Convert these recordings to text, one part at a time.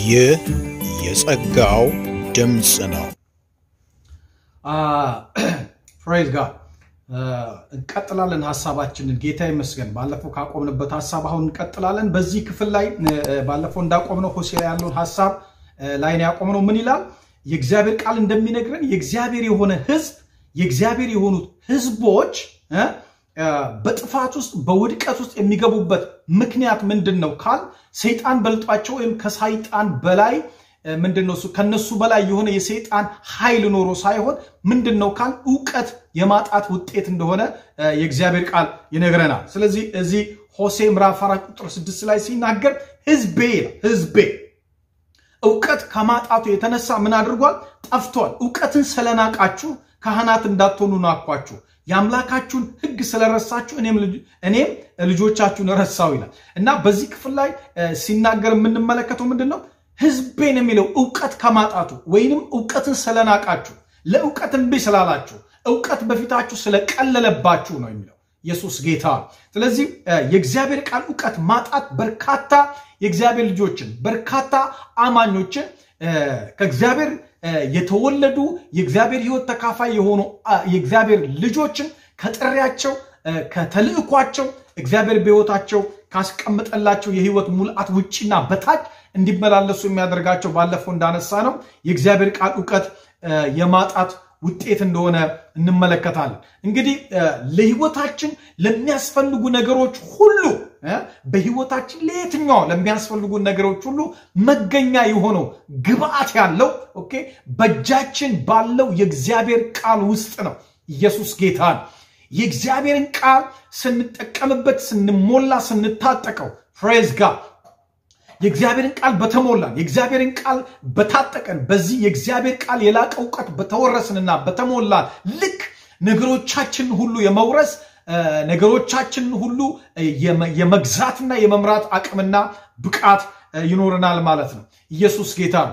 ይህ የጸጋው ድምፅ ነው። ፕሬዝ ጋድ እንቀጥላለን ሀሳባችንን። ጌታ ይመስገን። ባለፈው ካቆምንበት ሀሳብ አሁን እንቀጥላለን። በዚህ ክፍል ላይ ባለፈው እንዳቆምነው ሆሴ ላይ ያለውን ሀሳብ ላይ ነው ያቆምነው። ምን ይላል? የእግዚአብሔር ቃል እንደሚነግረን የእግዚአብሔር የሆነ ሕዝብ የእግዚአብሔር የሆኑት ሕዝቦች በጥፋት ውስጥ በውድቀት ውስጥ የሚገቡበት ምክንያት ምንድን ነው ካል ሰይጣን በልጧቸው ወይም ከሰይጣን በላይ ምንድን ነው ከነሱ በላይ የሆነ የሰይጣን ኃይል ኖሮ ሳይሆን ምንድን ነው ካል እውቀት የማጣት ውጤት እንደሆነ የእግዚአብሔር ቃል ይነግረናል። ስለዚህ እዚህ ሆሴ ምዕራፍ አራት ቁጥር ስድስት ላይ ሲናገር ህዝቤ ህዝቤ እውቀት ከማጣቱ የተነሳ ምን አድርጓል? ጠፍቷል። እውቀትን ስለናቃችሁ ካህናት እንዳትሆኑ ናኳችሁ። የአምላካችሁን ሕግ ስለረሳችሁ እኔም ልጆቻችሁን ረሳው ይላል እና በዚህ ክፍል ላይ ሲናገር የምንመለከተው ምንድን ነው? ህዝቤን የሚለው እውቀት ከማጣቱ ወይንም እውቀትን ስለናቃችሁ፣ ለእውቀት እምቢ ስላላችሁ፣ እውቀት በፊታችሁ ስለቀለለባችሁ ነው የሚለው ኢየሱስ ጌታ። ስለዚህ የእግዚአብሔር ቃል እውቀት ማጣት በርካታ የእግዚአብሔር ልጆችን በርካታ አማኞችን ከእግዚአብሔር የተወለዱ የእግዚአብሔር ሕይወት ተካፋይ የሆኑ የእግዚአብሔር ልጆችን ከጥሪያቸው ከተልእኳቸው እግዚአብሔር በሕይወታቸው ካስቀመጠላቸው የሕይወት ሙልአት ውጭና በታች እንዲመላለሱ የሚያደርጋቸው ባለፈው እንዳነሳ ነው የእግዚአብሔር ቃል እውቀት የማጣት ውጤት እንደሆነ እንመለከታለን። እንግዲህ ለሕይወታችን ለሚያስፈልጉ ነገሮች ሁሉ በሕይወታችን ለየትኛው ለሚያስፈልጉ ነገሮች ሁሉ መገኛ የሆነው ግብአት ያለው ኦኬ በእጃችን ባለው የእግዚአብሔር ቃል ውስጥ ነው። ኢየሱስ ጌታ ነው። የእግዚአብሔርን ቃል ስንጠቀምበት፣ ስንሞላ፣ ስንታጠቀው ፍሬዝ ጋር የእግዚአብሔርን ቃል በተሞላን የእግዚአብሔርን ቃል በታጠቀን በዚህ የእግዚአብሔር ቃል የላቀ እውቀት በተወረስንና በተሞላን ልክ ነገሮቻችን ሁሉ የመውረስ ነገሮቻችን ሁሉ የመግዛትና የመምራት አቅምና ብቃት ይኖረናል ማለት ነው። ኢየሱስ ጌታ ነው።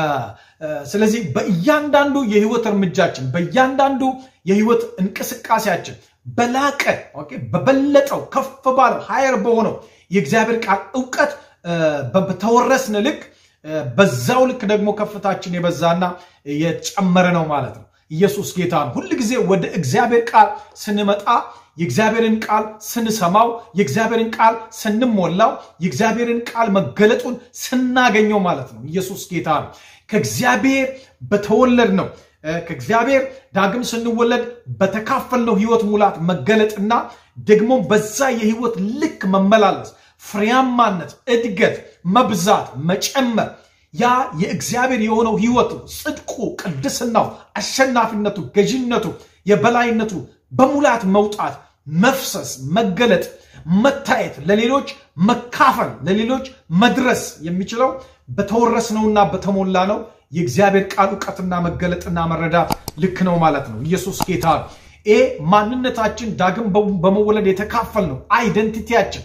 ስለዚህ በእያንዳንዱ የህይወት እርምጃችን በእያንዳንዱ የህይወት እንቅስቃሴያችን በላቀ በበለጠው ከፍ ባለው ሀየር በሆነው የእግዚአብሔር ቃል እውቀት በተወረስን ልክ በዛው ልክ ደግሞ ከፍታችን የበዛና የጨመረ ነው ማለት ነው። ኢየሱስ ጌታ ነው። ሁል ጊዜ ወደ እግዚአብሔር ቃል ስንመጣ የእግዚአብሔርን ቃል ስንሰማው የእግዚአብሔርን ቃል ስንሞላው የእግዚአብሔርን ቃል መገለጡን ስናገኘው ማለት ነው። ኢየሱስ ጌታ ነው። ከእግዚአብሔር በተወለድ ነው ከእግዚአብሔር ዳግም ስንወለድ በተካፈልነው ህይወት ሙላት መገለጥና ደግሞ በዛ የህይወት ልክ መመላለስ ፍሬያማነት፣ እድገት፣ መብዛት፣ መጨመር ያ የእግዚአብሔር የሆነው ህይወቱ፣ ጽድቁ፣ ቅድስናው፣ አሸናፊነቱ፣ ገዥነቱ፣ የበላይነቱ በሙላት መውጣት፣ መፍሰስ፣ መገለጥ፣ መታየት፣ ለሌሎች መካፈል፣ ለሌሎች መድረስ የሚችለው በተወረስነውና በተሞላ ነው የእግዚአብሔር ቃል እውቀትና መገለጥና መረዳት ልክ ነው ማለት ነው። ኢየሱስ ጌታ ይሄ ማንነታችን ዳግም በመወለድ የተካፈል ነው አይደንቲቲያችን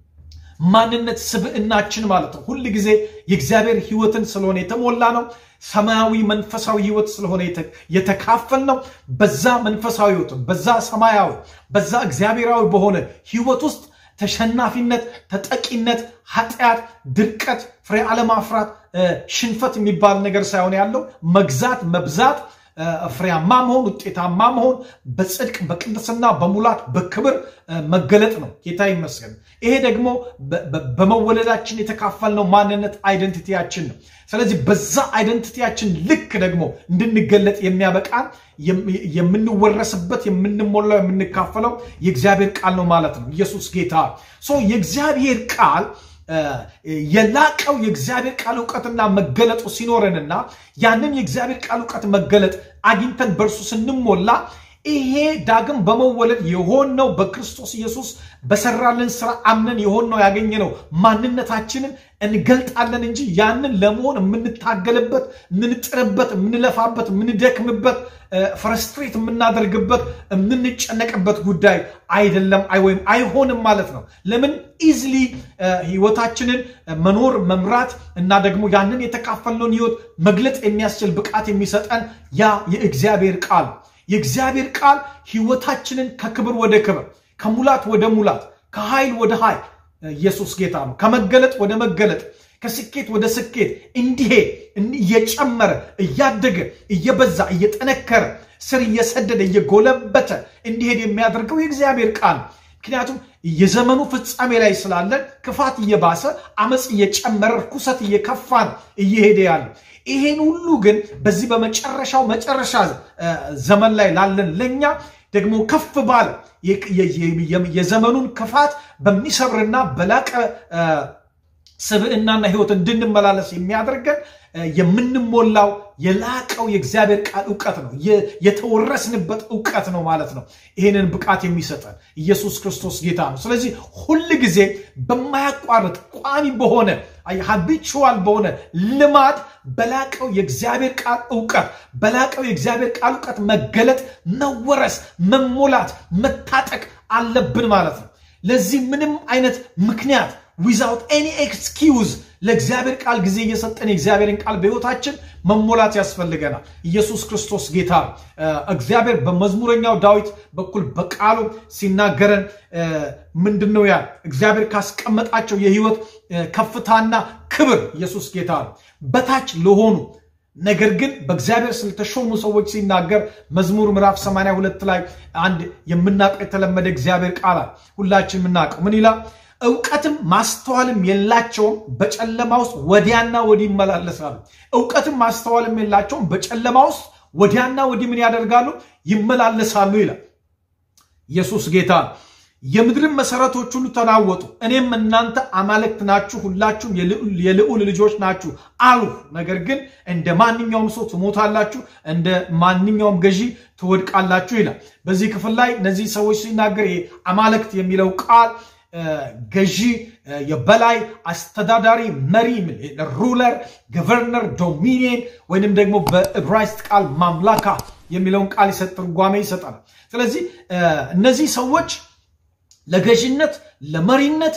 ማንነት ስብዕናችን ማለት ነው። ሁል ጊዜ የእግዚአብሔር ህይወትን ስለሆነ የተሞላ ነው። ሰማያዊ መንፈሳዊ ህይወት ስለሆነ የተካፈል ነው። በዛ መንፈሳዊ ህይወት፣ በዛ ሰማያዊ፣ በዛ እግዚአብሔራዊ በሆነ ህይወት ውስጥ ተሸናፊነት፣ ተጠቂነት፣ ኃጢአት፣ ድርቀት፣ ፍሬ አለማፍራት፣ ሽንፈት የሚባል ነገር ሳይሆን ያለው መግዛት፣ መብዛት ፍሬያማ መሆን ውጤታማ መሆን በጽድቅ በቅድስና በሙላት በክብር መገለጥ ነው። ጌታ ይመስገን። ይሄ ደግሞ በመወለዳችን የተካፈልነው ማንነት አይደንቲቲያችን ነው። ስለዚህ በዛ አይደንቲቲያችን ልክ ደግሞ እንድንገለጥ የሚያበቃን የምንወረስበት የምንሞላው የምንካፈለው የእግዚአብሔር ቃል ነው ማለት ነው። ኢየሱስ ጌታ የእግዚአብሔር ቃል የላቀው የእግዚአብሔር ቃል እውቀትና መገለጡ ሲኖረንና ያንን የእግዚአብሔር ቃል እውቀት መገለጥ አግኝተን በእርሱ ስንሞላ ይሄ ዳግም በመወለድ የሆነው በክርስቶስ ኢየሱስ በሰራልን ስራ አምነን የሆነው ያገኘነው ማንነታችንን እንገልጣለን እንጂ ያንን ለመሆን የምንታገልበት፣ የምንጥርበት፣ የምንለፋበት፣ የምንደክምበት፣ ፍረስትሬት የምናደርግበት፣ የምንጨነቅበት ጉዳይ አይደለም ወይም አይሆንም ማለት ነው። ለምን ኢዝሊ ህይወታችንን መኖር መምራት እና ደግሞ ያንን የተካፈልነውን ህይወት መግለጽ የሚያስችል ብቃት የሚሰጠን ያ የእግዚአብሔር ቃል የእግዚአብሔር ቃል ህይወታችንን ከክብር ወደ ክብር ከሙላት ወደ ሙላት ከኃይል ወደ ኃይል ኢየሱስ ጌታ ነው። ከመገለጥ ወደ መገለጥ ከስኬት ወደ ስኬት እንዲሄድ እየጨመረ እያደገ እየበዛ እየጠነከረ ስር እየሰደደ እየጎለበተ እንዲሄድ የሚያደርገው የእግዚአብሔር ቃል ነው። ምክንያቱም የዘመኑ ፍጻሜ ላይ ስላለን ክፋት እየባሰ አመፅ እየጨመረ ርኩሰት እየከፋ ነው እየሄደ ያለ። ይሄን ሁሉ ግን በዚህ በመጨረሻው መጨረሻ ዘመን ላይ ላለን ለእኛ ደግሞ ከፍ ባለ የዘመኑን ክፋት በሚሰብርና በላቀ ስብዕናና ሕይወት እንድንመላለስ የሚያደርገን የምንሞላው የላቀው የእግዚአብሔር ቃል እውቀት ነው። የተወረስንበት እውቀት ነው ማለት ነው። ይህንን ብቃት የሚሰጠን ኢየሱስ ክርስቶስ ጌታ ነው። ስለዚህ ሁል ጊዜ በማያቋርጥ ቋሚ በሆነ ሀቢቹዋል በሆነ ልማድ በላቀው የእግዚአብሔር ቃል እውቀት በላቀው የእግዚአብሔር ቃል እውቀት መገለጥ፣ መወረስ፣ መሞላት፣ መታጠቅ አለብን ማለት ነው። ለዚህ ምንም አይነት ምክንያት ዊዛውት ኤኒ ኤክስኪውዝ ለእግዚአብሔር ቃል ጊዜ እየሰጠን የእግዚአብሔርን ቃል በሕይወታችን መሞላት ያስፈልገናል። ኢየሱስ ክርስቶስ ጌታ እግዚአብሔር በመዝሙረኛው ዳዊት በኩል በቃሉ ሲናገረን ምንድን ነው ያል እግዚአብሔር ካስቀመጣቸው የሕይወት ከፍታና ክብር ኢየሱስ ጌታ ነው በታች ለሆኑ ነገር ግን በእግዚአብሔር ስለተሾሙ ሰዎች ሲናገር መዝሙር ምዕራፍ 82 ላይ አንድ የምናውቀው የተለመደ እግዚአብሔር ቃል ሁላችን የምናውቀው ምን ይላል? እውቀትም ማስተዋልም የላቸውም፣ በጨለማ ውስጥ ወዲያና ወዲህ ይመላለሳሉ። እውቀትም ማስተዋልም የላቸውም፣ በጨለማ ውስጥ ወዲያና ወዲህ ምን ያደርጋሉ? ይመላለሳሉ ይላል። ኢየሱስ ጌታ ነው። የምድርን መሰረቶች ሁሉ ተናወጡ፣ እኔም እናንተ አማልክት ናችሁ፣ ሁላችሁም የልዑል ልጆች ናችሁ አልሁ። ነገር ግን እንደ ማንኛውም ሰው ትሞታላችሁ፣ እንደ ማንኛውም ገዢ ትወድቃላችሁ ይላል። በዚህ ክፍል ላይ እነዚህ ሰዎች ሲናገር አማልክት የሚለው ቃል ገዢ፣ የበላይ አስተዳዳሪ፣ መሪ፣ ሩለር፣ ገቨርነር፣ ዶሚኒየን ወይንም ደግሞ በዕብራይስጥ ቃል ማምላካ የሚለውን ቃል ይሰጥ ትርጓሜ ይሰጠናል። ስለዚህ እነዚህ ሰዎች ለገዥነት፣ ለመሪነት፣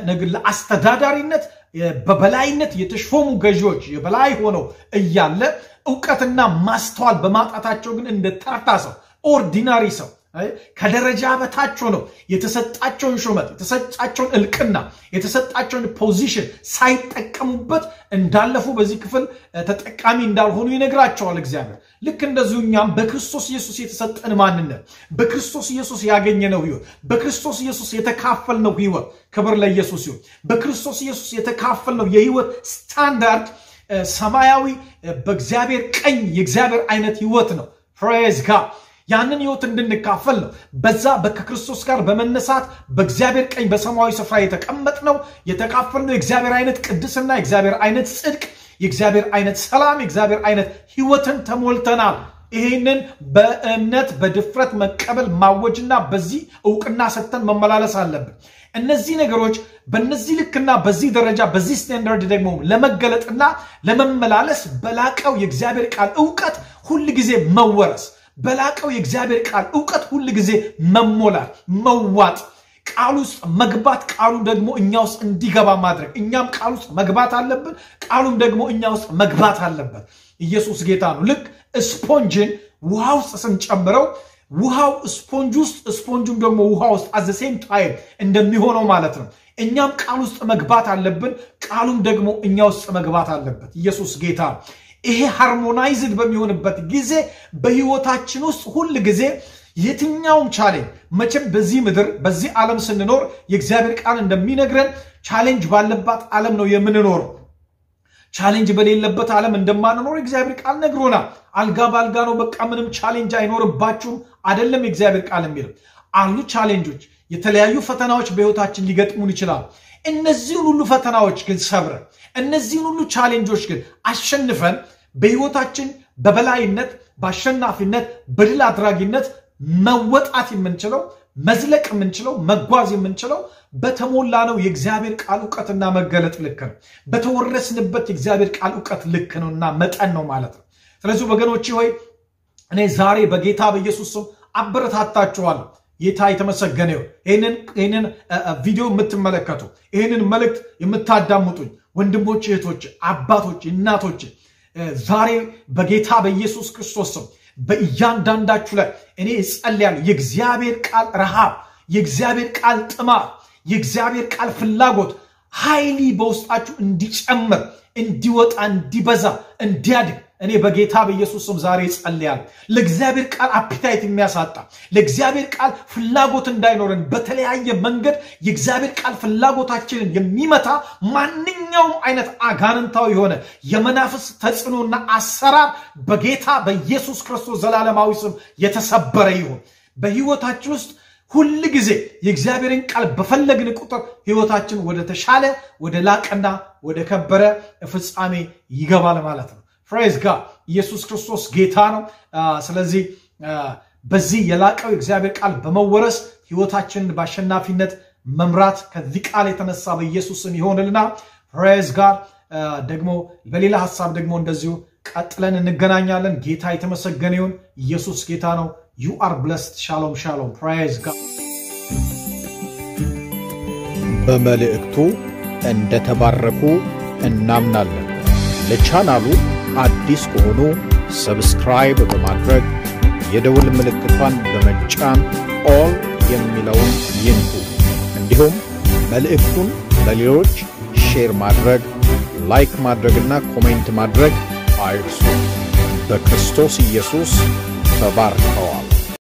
ለአስተዳዳሪነት በበላይነት የተሾሙ ገዢዎች የበላይ ሆነው እያለ እውቀትና ማስተዋል በማጣታቸው ግን እንደ ተርታ ሰው ኦርዲናሪ ሰው ከደረጃ በታች ሆነው የተሰጣቸውን ሹመት የተሰጣቸውን እልቅና የተሰጣቸውን ፖዚሽን ሳይጠቀሙበት እንዳለፉ በዚህ ክፍል ተጠቃሚ እንዳልሆኑ ይነግራቸዋል እግዚአብሔር። ልክ እንደዚሁ እኛም በክርስቶስ ኢየሱስ የተሰጠን ማንነት፣ በክርስቶስ ኢየሱስ ያገኘነው ሕይወት፣ በክርስቶስ ኢየሱስ የተካፈልነው ሕይወት፣ ክብር ለኢየሱስ ይሁን። በክርስቶስ ኢየሱስ የተካፈልነው የሕይወት ስታንዳርድ ሰማያዊ በእግዚአብሔር ቀኝ የእግዚአብሔር አይነት ሕይወት ነው። ፕሬዝ ጋድ ያንን ህይወት እንድንካፈል ነው። በዛ ከክርስቶስ ጋር በመነሳት በእግዚአብሔር ቀኝ በሰማያዊ ስፍራ የተቀመጥነው የተካፈልነው የእግዚአብሔር አይነት ቅድስና፣ የእግዚአብሔር አይነት ጽድቅ፣ የእግዚአብሔር አይነት ሰላም፣ የእግዚአብሔር አይነት ህይወትን ተሞልተናል። ይህንን በእምነት በድፍረት መቀበል ማወጅና በዚህ እውቅና ሰጥተን መመላለስ አለብን። እነዚህ ነገሮች በነዚህ ልክና በዚህ ደረጃ በዚህ ስታንዳርድ ደግሞ ለመገለጥና ለመመላለስ በላቀው የእግዚአብሔር ቃል እውቀት ሁል ጊዜ መወረስ በላቀው የእግዚአብሔር ቃል እውቀት ሁል ጊዜ መሞላት፣ መዋጥ፣ ቃል ውስጥ መግባት፣ ቃሉ ደግሞ እኛ ውስጥ እንዲገባ ማድረግ። እኛም ቃል ውስጥ መግባት አለብን፣ ቃሉም ደግሞ እኛ ውስጥ መግባት አለበት። ኢየሱስ ጌታ ነው። ልክ ስፖንጅን ውሃ ውስጥ ስንጨምረው ውሃው ስፖንጅ ውስጥ ስፖንጁም ደግሞ ውሃ ውስጥ አዘ ሴም ታይም እንደሚሆነው ማለት ነው። እኛም ቃል ውስጥ መግባት አለብን፣ ቃሉም ደግሞ እኛ ውስጥ መግባት አለበት። ኢየሱስ ጌታ ነው። ይሄ ሃርሞናይዝድ በሚሆንበት ጊዜ በህይወታችን ውስጥ ሁል ጊዜ የትኛውም ቻሌንጅ መቼም በዚህ ምድር በዚህ ዓለም ስንኖር የእግዚአብሔር ቃል እንደሚነግረን ቻሌንጅ ባለባት ዓለም ነው የምንኖረው። ቻሌንጅ በሌለበት ዓለም እንደማንኖር የእግዚአብሔር ቃል ነግሮናል። አልጋ በአልጋ ነው፣ በቃ ምንም ቻሌንጅ አይኖርባችሁም አይደለም የእግዚአብሔር ቃል የሚለው አሉ ቻሌንጆች፣ የተለያዩ ፈተናዎች በህይወታችን ሊገጥሙን ይችላሉ። እነዚህን ሁሉ ፈተናዎች ግን ሰብረን እነዚህን ሁሉ ቻሌንጆች ግን አሸንፈን በህይወታችን በበላይነት በአሸናፊነት በድል አድራጊነት መወጣት የምንችለው መዝለቅ የምንችለው መጓዝ የምንችለው በተሞላ ነው የእግዚአብሔር ቃል እውቀትና መገለጥ ልክ ነው። በተወረስንበት የእግዚአብሔር ቃል እውቀት ልክ ነውና መጠን ነው ማለት ነው። ስለዚህ ወገኖቼ ሆይ እኔ ዛሬ በጌታ በኢየሱስ ስም አበረታታችኋለሁ። ጌታ የተመሰገነ ይሁን። ይህንን ቪዲዮ የምትመለከቱ ይህንን መልእክት የምታዳምጡኝ ወንድሞች፣ እህቶች፣ አባቶች፣ እናቶች ዛሬ በጌታ በኢየሱስ ክርስቶስ ስም በእያንዳንዳችሁ ላይ እኔ እጸልያለሁ። የእግዚአብሔር ቃል ረሃብ፣ የእግዚአብሔር ቃል ጥማት፣ የእግዚአብሔር ቃል ፍላጎት ኃይሊ በውስጣችሁ እንዲጨምር እንዲወጣ እንዲበዛ እንዲያድግ እኔ በጌታ በኢየሱስ ስም ዛሬ ጸልያለሁ። ለእግዚአብሔር ቃል አፒታይት የሚያሳጣ ለእግዚአብሔር ቃል ፍላጎት እንዳይኖረን በተለያየ መንገድ የእግዚአብሔር ቃል ፍላጎታችንን የሚመታ ማንኛውም አይነት አጋንንታዊ የሆነ የመናፍስ ተጽዕኖና አሰራር በጌታ በኢየሱስ ክርስቶስ ዘላለማዊ ስም የተሰበረ ይሁን። በህይወታችን ውስጥ ሁል ጊዜ የእግዚአብሔርን ቃል በፈለግን ቁጥር ህይወታችን ወደ ተሻለ ወደ ላቀና ወደ ከበረ ፍጻሜ ይገባል ማለት ነው። ፍሬዝ ጋር ኢየሱስ ክርስቶስ ጌታ ነው። ስለዚህ በዚህ የላቀው የእግዚአብሔር ቃል በመወረስ ህይወታችንን በአሸናፊነት መምራት ከዚህ ቃል የተነሳ በኢየሱስ ስም ይሆንልና ፍሬዝ ጋር ደግሞ በሌላ ሀሳብ ደግሞ እንደዚሁ ቀጥለን እንገናኛለን። ጌታ የተመሰገነ ይሁን። ኢየሱስ ጌታ ነው። ዩ አር ብለስድ። ሻሎም ሻሎም። ፕራይዝ ጋድ። በመልእክቱ እንደተባረኩ እናምናለን። ለቻናሉ አዲስ ከሆኑ ሰብስክራይብ በማድረግ የደውል ምልክቷን በመጫን ኦል የሚለውን ይንኩ። እንዲሁም መልእክቱን ለሌሎች ሼር ማድረግ፣ ላይክ ማድረግና ኮሜንት ማድረግ አይርሱ። በክርስቶስ ኢየሱስ ተባርከዋል።